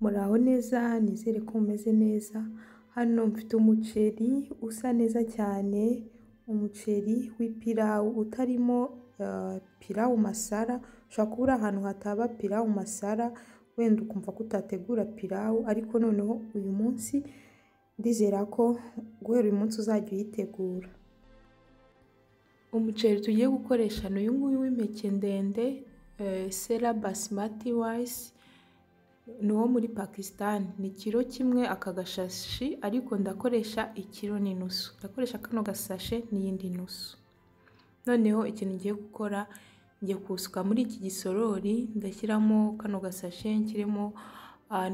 Muraho neza nizere ko mumeze neza, hano mfite umuceri usa neza cyane, umuceri w'ipirawu utarimo pirawu masara, ushobora kuba uri ahantu hataba pirawu masara, wenda ukumva ko utategura pirawu ariko noneho uyu munsi ndizera ko guhera uyu munsi uzajya uyitegura. Umuceri tugiye gukoresha ni uyu nguyu w'impeke ndende Sera basimati rayisi, ni uwo muri Pakistan, ni ikiro kimwe aka gashashi ariko ndakoresha ikiro n'inusu, ndakoresha kano gasashe n'iyindi nusu. Noneho ikintu ngiye gukora, ngiye kuwusuka muri iki gisorori, ndashyiramo kano gasashe nshyiremo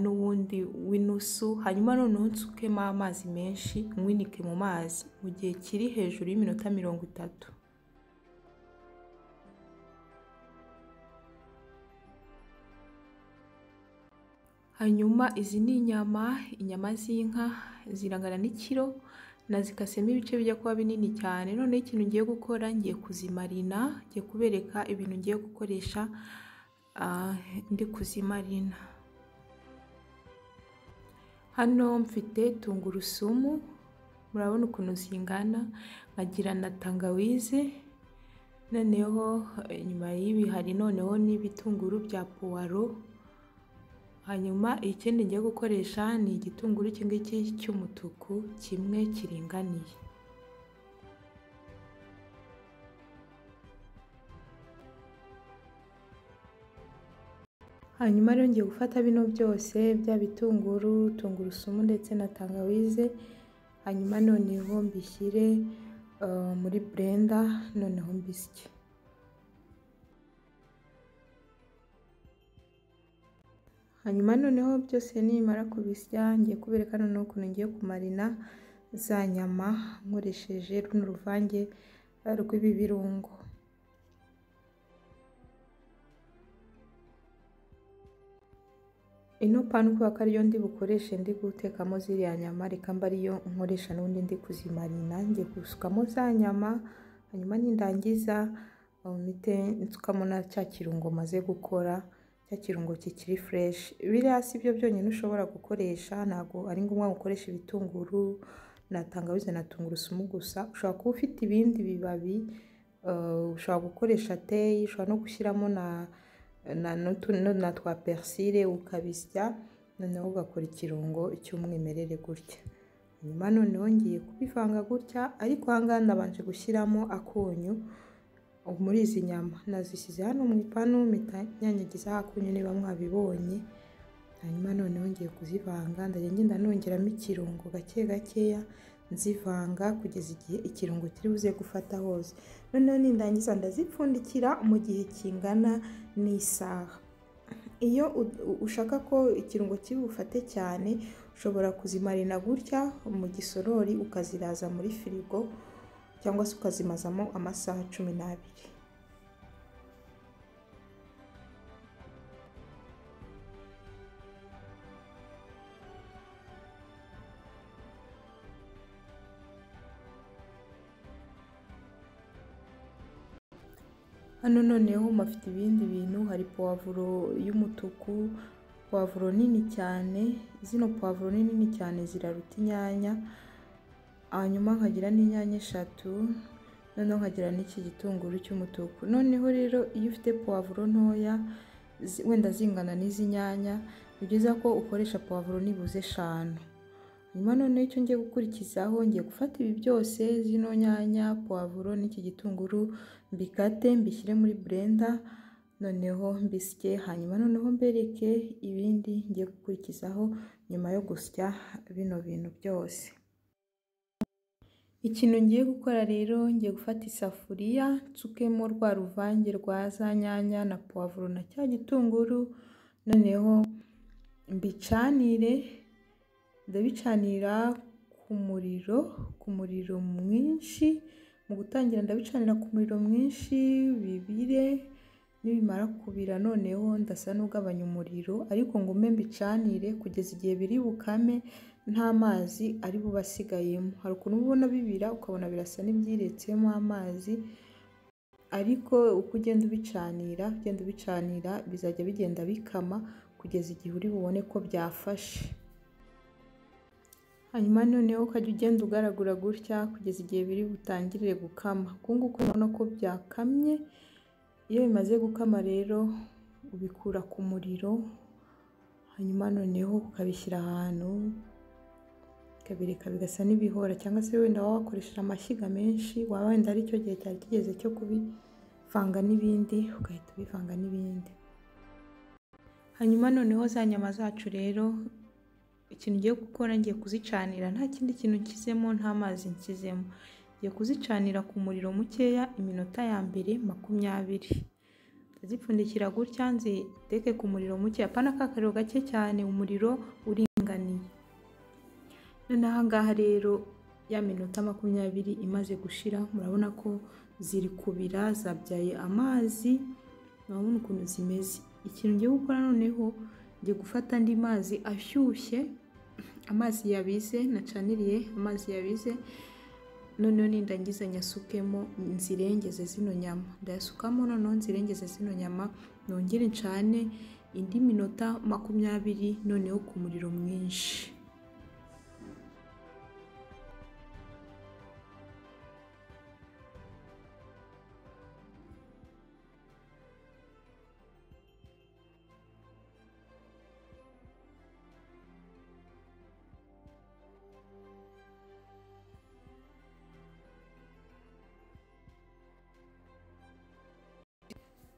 n'uwundi w'inusu, hanyuma noneho nsukemo amazi menshi, nywinike mu mazi mu gihe kiri hejuru y'iminota mirongo itatu. Hanyuma izi ni inyama, inyama z'inka zirangana n'ikiro, nazikasemo ibice bijya kuba binini cyane, noneho ikintu ngiye gukora ngiye kuzimarina, ngiye kubereka ibintu ngiye gukoresha ndi kuzimarina. Hano mfite tungurusumu, murabona ukuntu zingana, nkagira na tangawize, noneho inyuma y'ibi hari noneho n'ibitunguru bya puwaro, hanyuma ikindi ngiye gukoresha ni igitunguru iki ngiki cy'umutuku kimwe kiringaniye. Hanyuma rero ngiye gufata bino byose bya bitunguru, tungurusumu ndetse na tangawize, hanyuma noneho mbishyire muri burenda noneho mbisye. Hanyuma noneho byose nimara kubisya ngiye kubereka noneho ukuntu ngiye kumarina za nyama nkoresheje runo ruvange rw'ibi birungo. Ino pani kubera ko ariyo ndi bukoreshe ndi gutekamo ziriya nyama, reka mbe ariyo nkoresha n'ubundi ndi kuzimarina, ngiye gusukamo za nyama, hanyuma nindangiza mpite nsukamo na cya kirungo maze gukora, cya kirungo kikiri fureshi. Biriya si byo byonyine ushobora gukoresha, ntabwo ari ngombwa gukoresha ibitunguru na tangawize na tungurusumu gusa, ushobora kuba ufite ibindi bibabi, ushobora gukoresha teyi, ushobora no gushyiramo na twa perisire ukabisya, noneho ugakora ikirungo cy'umwimerere gutya. Hanyuma noneho ngiye kubivanga gutya, ariko aha ngaha nabanje gushyiramo akunyu muri izi nyama, nazishyize hano mu ipanu mpita nyanyagizaho akunyu niba mwabibonye, hanyuma noneho ngiye kuzivanga, ndajya ngenda nongeramo ikirungo gake gakeya, nzivanga kugeza igihe ikirungo kiri buze gufata hose, noneho nindangiza ndazipfundikira mu gihe kingana n'isaha. Iyo ushaka ko ikirungo kiri bufate cyane, ushobora kuzimarina gutya mu gisorori ukaziraza muri firigo cyangwa se ukazimazamo amasaha cumi n'abiri. Hano noneho mpafite ibindi bintu, hari puwavuro y'umutuku, puwavuro nini cyane, zino puwavuro ni nini cyane ziraruta inyanya, hanyuma nkagira n'inyanya eshatu, noneho nkagira n'iki gitunguru cy'umutuku. Noneho rero iyo ufite puwavuro ntoya wenda zingana n'izi nyanya, ni byiza ko ukoresha puwavuro nibuze eshanu. Hanyuma noneho icyo ngiye gukurikizaho, ngiye gufata ibi byose, zino nyanya, puwavuro n'iki gitunguru, mbikate mbishyire muri burenda, noneho mbisye, hanyuma noneho mbereke ibindi ngiye gukurikizaho nyuma yo gusya bino bintu byose. Ikintu ngiye gukora rero, ngiye gufata isafuriya nsukemo rwa ruvange rwa za nyanya na puwavuro na cya gitunguru, noneho mbicanire, ndabicanira ku muriro, ku muriro mwinshi, mu gutangira ndabicanira ku muriro mwinshi bibire, nibimara kubira noneho ndasa n'ugabanya umuriro, ariko ngume mbicanire kugeza igihe biri bukame nta mazi ari bube asigayemo. Hari ukuntu uba ubona bibira ukabona birasa n'ibyiretsemo amazi, ariko uko ugenda ubicanira, ugenda ubicanira bizajya bigenda bikama kugeza igihe uri bubone ko byafashe hanyuma noneho ukajya ugenda ugaragura gutya kugeza igihe biri butangirire gukama uku nguku ubona ko byakamye iyo bimaze gukama rero ubikura ku muriro hanyuma noneho ukabishyira ahantu ukabireka bigasa n'ibihora cyangwa se wenda waba wakoresheje amashyiga menshi waba wenda ari cyo gihe cyari kigeze cyo kubivanga n'ibindi ugahita ubivanga n'ibindi hanyuma noneho za nyama zacu rero ikintu ugiye gukora ngiye kuzicanira nta kindi kintu nkizemo nta mazi nkizemo ngiye kuzicanira ku muriro mukeya iminota ya mbere makumyabiri ndazipfundikira gutya nziteke ku muriro mukeya apana kakariro gake cyane umuriro uringaniye noneho aha ngaha rero ya minota makumyabiri imaze gushira murabona ko ziri kubira zabyaye amazi murabona ukuntu zimeze ikintu ngiye gukora noneho ngiye gufata andi mazi ashyushye amazi yabize nacaniriye amazi yabize noneho nindangiza nyasukemo nzirengeze zino nyama ndayasukamo noneho nzirengeze zino nyama nongere ncane indi minota makumyabiri noneho ku muriro mwinshi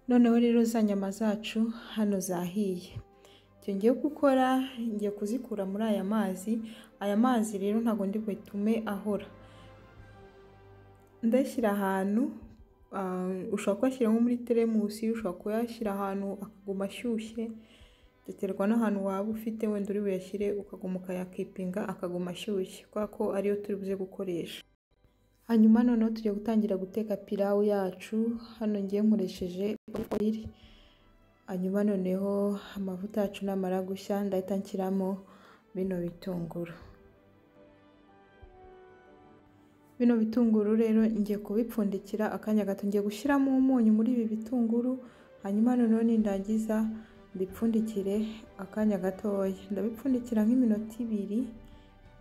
noneho rero za nyama zacu hano zahiye icyo ngiye gukora ngiye kuzikura muri aya mazi aya mazi rero ntabwo ndi butume ahora ndashyira ahantu ushobora kuyashyira nko muri teremusi ushobora kuyashyira ahantu akaguma ashyushye biterwa n'ahantu waba ufite wenda uri buyashyire ukaguma ukayakipinga akaguma ashyushye kubera ko ariyo turi buze gukoresha hanyuma noneho tugiye gutangira guteka pilawu yacu hano ngiye nkoresheje oriri hanyuma noneho amavuta yacu namara gushya ndahita nshyiramo bino bitunguru bino bitunguru rero ngiye kubipfundikira akanya gato ngiye gushyiramo umunyu muri ibi bitunguru hanyuma noneho nindangiza mbipfundikire akanya gatoya ndabipfundikira nk'iminota ibiri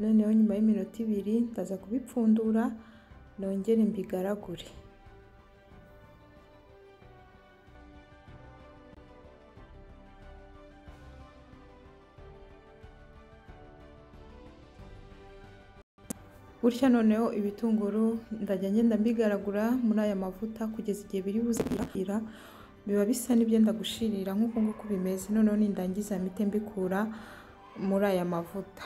noneho nyuma y'iminota ibiri ndaza kubipfundura nongere mbigaragure gutya noneho ibitunguru ndajya ngenda mbigaragura muri aya mavuta kugeza igihe biri buzira biba bisa n'ibyenda gushirira nk'uko nguko bimeze noneho nindangiza mite mbikura muri aya mavuta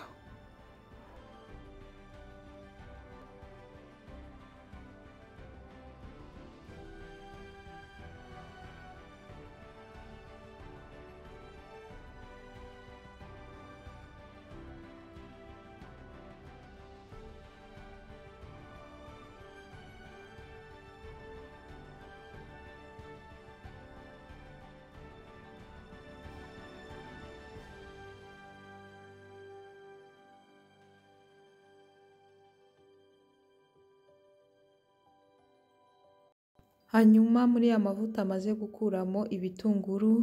hanyuma muri ya mavuta amaze gukuramo ibitunguru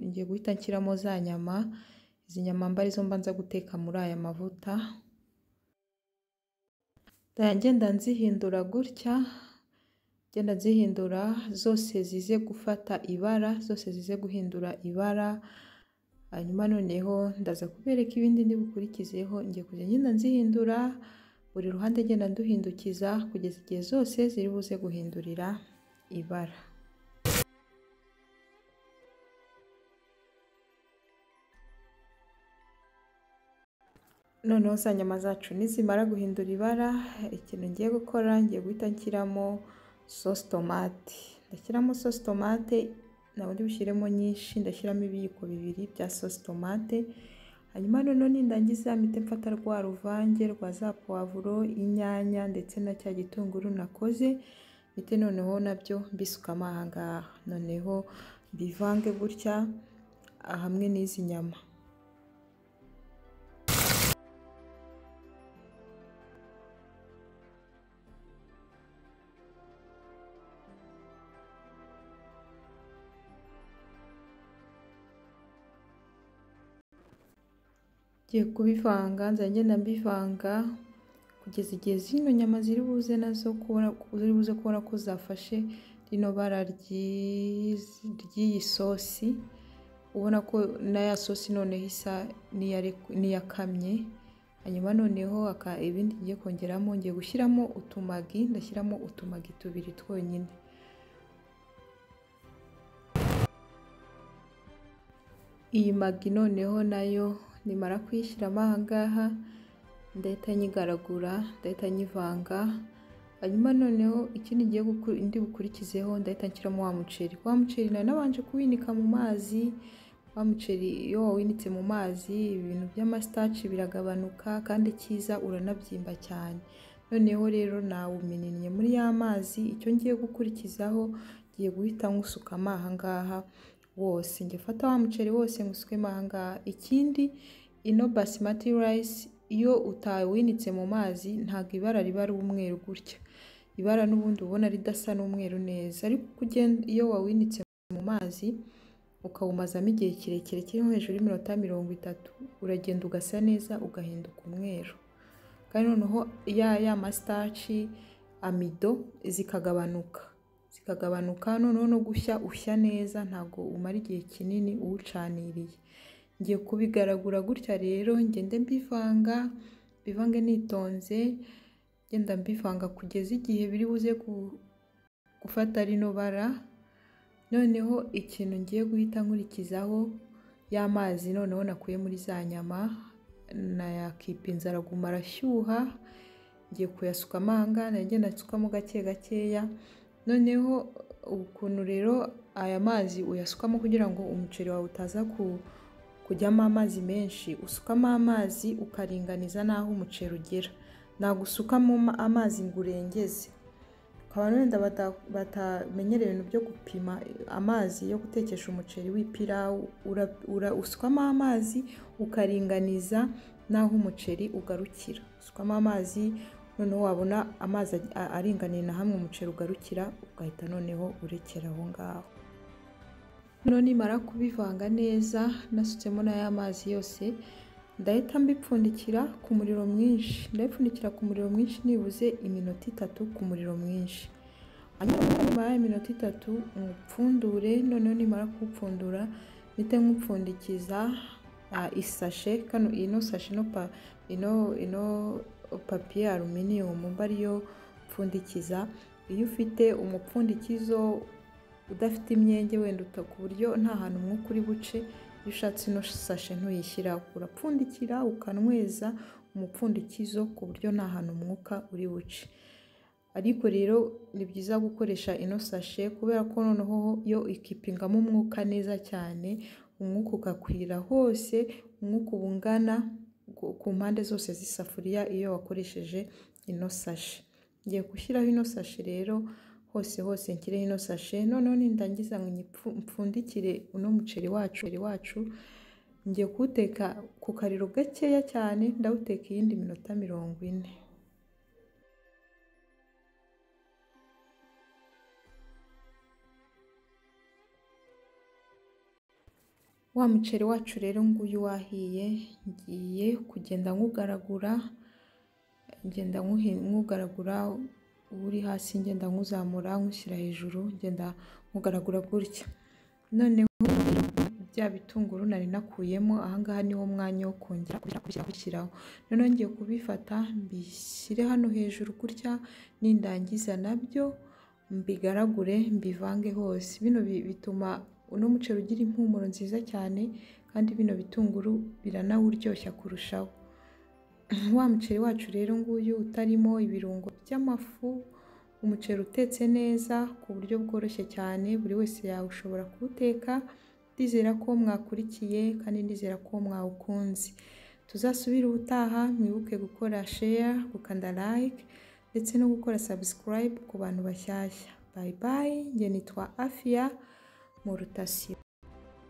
ngiye guhita nshyiramo za nyama izi nyama mba arizo mbanza guteka muri aya mavuta ngenda nzihindura gutya ngenda nzihindura zose zize gufata ibara zose zize guhindura ibara hanyuma noneho ndaza kubereka ibindi ndibukurikizeho ngiye kujya ngenda nzihindura buri ruhande ngenda nduhindukiza kugeza igihe zose ziri buze guhindurira ibara noneho za nyama zacu nizimara guhindura ibara ikintu ngiye gukora ngiye guhita nshyiramo sosi tomate ndashyiramo sosi tomate ntabwo ndi bushyiremo nyinshi ndashyiramo ibiyiko bibiri bya sosi tomate hanyuma noneho nindangiza mpite mfata rwa ruvange rwa za puwavuro inyanya ndetse na cya gitunguru nakoze mite noneho nabyo mbisukamo aha ngaha noneho mbivange gutya hamwe n'izi nyama ngiye kubivanga nzajya ngenda mbivanga kugeza igihe zino nyama ziri buze nazo kubona ziri buze kubona ko zafashe rino bara ry'izi- ry'iyi sosi ubona ko na ya sosi noneho isa n'iyare- n'iyakamye hanyuma noneho aka ibindi ngiye kongeramo ngiye gushyiramo utumagi ndashyiramo utumagi tubiri twonyine iyi magi noneho nayo nimara kuyishyiramo aha ngaha ndahita nyigaragura ndahita nyivanga hanyuma noneho ikindi ngiye guku- indi bukurikizeho ndahita nshyiramo wa muceri wa muceri nari nabanje kuwinika mu mazi wa muceri iyo wawinitse mu mazi ibintu by'amasitaci biragabanuka kandi cyiza uranabyimba cyane noneho rero nawumininiye muri ya mazi icyo ngiye gukurikizaho ngiye guhita nkusukamo aha ngaha wose njye fata wa muceri wose nkusukemo aha ngaha ikindi ino basimati rayisi iyo utawinitse mu mazi ntabwo ibara riba ari umweru gutya ibara n'ubundi ubona ridasa n'umweru neza ariko uko ugenda iyo wawinitse mu mazi ukawumazamo igihe kirekire kiri nko hejuru y'iminota mirongo itatu uragenda ugasa neza ugahinduka umweru kandi noneho ya ya masitaci amido zikagabanuka zikagabanuka noneho no gushya ushya neza ntabwo umara igihe kinini uwucaniriye ngiye kubigaragura gutya rero ngende mbivanga mbivange nitonze ngenda mbivanga kugeza igihe biri buze ku- gufata rino bara noneho ikintu ngiye guhita nkurikizaho y'amazi noneho nakuye muri za nyama nayakipa inzara aguma arashyuha ngiye kuyasukamo aha ngaha nanjye nasukamo gake gakeya noneho ukuntu rero aya mazi uyasukamo kugira ngo umuceri wawe utaza ku, kujyamo amazi menshi usukamo amazi ukaringaniza n'aho umuceri ugera ntabwo usukamo ama- amazi ngo urengeze ukaba wenda bata- batamenyera ibintu byo gupima amazi yo gutekesha umuceri w'ipirawu ura- ura- usukamo amazi ukaringaniza n'aho umuceri ugarukira usukamo amazi noneho wabona amazi a- aringaniye na hamwe umuceri ugarukira ugahita noneho urekera aho ngaho noneho nimara kubivanga neza nasutsemo n'aya mazi yose ndahita mbipfundikira ku muriro mwinshi ndabipfundikira ku muriro mwinshi nibuze iminota itatu ku muriro mwinshi hanyuma nyuma y'iminota itatu ngupfundure noneho nimara kuwupfundura mpite nkupfundikiza ah, isashe kano ino sashe ino pa ino ino papiye aluminiyumu mba ariyo pfundikiza iyo ufite umupfundikizo udafite imyenge wenda uta ku buryo nta hantu umwuka uri buce iyo ushatse ino sashe ntuyishyira urapfundikira ukanyweza umupfundikizo ku buryo nta hantu umwuka uri buce ariko rero ni byiza gukoresha ino sashe kubera ko noneho yo ikipingamo umwuka neza cyane umwuka ugakwira hose umwuka uba ungana ku- ku mpande zose z'isafuriya iyo wakoresheje ino sashe ngiye gushyiraho ino sashe rero hose hose nshyireho ino sashe noneho nindangiza ngo nyipfu- mpfundikire uno muceri wacu muceri wacu ngiye kuwuteka ku kariro gakeya cyane ndawuteka iyindi minota mirongo ine wa muceri wacu rero nguyu wahiye ngiye kugenda nkugaragura ngenda nkuhi- nkugaragura uri hasi ngenda nkuzamura nkushyira hejuru ngenda nkugaragura gutya noneho bya bitunguru nari nakuyemo aha ngaha niwo mwanya wo kongera kubishyira- kubishyira- kubishyiraho noneho ngiye kubifata mbishyire hano hejuru gutya nindangiza nabyo mbigaragure mbivange hose bino bi- bituma uno muceri ugira impumuro nziza cyane kandi bino bitunguru biranawuryoshya kurushaho wa muceri wacu rero nguyu utarimo ibirungo by'amafu umuceri utetse neza ku buryo bworoshye cyane buri wese yawushobora kuwuteka ndizera ko mwakurikiye kandi ndizera ko mwawukunze tuzasubire ubutaha mwibuke gukora share gukanda like ndetse no gukora subscribe ku bantu bashyashya bye bye nge nitwa afia mu rutasibo